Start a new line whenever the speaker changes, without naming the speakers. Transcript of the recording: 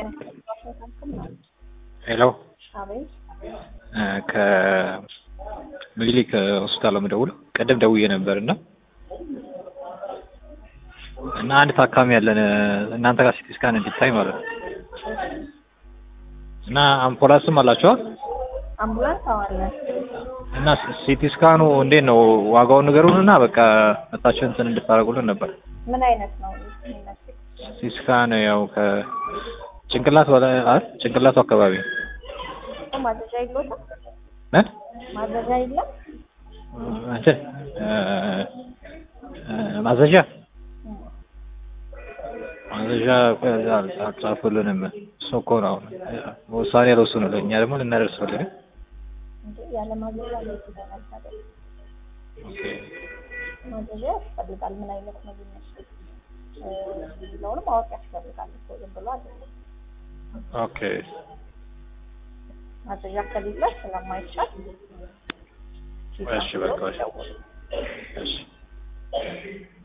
ሄሎ ከምኒልክ ሆስፒታል ነው የምደውለው። ቅድም ደውዬ ነበር እና እና አንድ ታካሚ ያለን እናንተ ጋር ሲቲ ስካን እንዲታይ ማለት ነው እና አምቡላንስም አላችኋል
አምቡላንስ አዋለ
እና ሲቲ ስካኑ እንዴት ነው ዋጋውን ንገሩን እና በቃ መታችሁ እንትን እንድታደርጉልን ነበር።
ምን አይነት ነው የሚመስል?
ሲቲ ስካን ያው ከጭንቅላት በላይ አይደል? ጭንቅላቱ አካባቢ ነው።
ማዘዣ የለውም?
ምን
ማዘዣ የለም?
እንትን ማዘዣ ማዘዣ አልጻፉልንም። እሱ እኮ ነው አሁን ውሳኔ አልወሰኑልን። እኛ ደግሞ ልናደርስልን
እንዴ ያለ ማዘዣ እንዴት ይሆናል ታዲያ?
ኦኬ
ማዘዣ ያስፈልጋል። ምን አይነት ነው የሚመስል የሚለውንም ማወቅ ያስፈልጋል እኮ ዝም ብሎ አይደለም።
ኦኬ
ማዘዣ ከሌለ ስለማይቻል
እሺ በቃ እሺ እሺ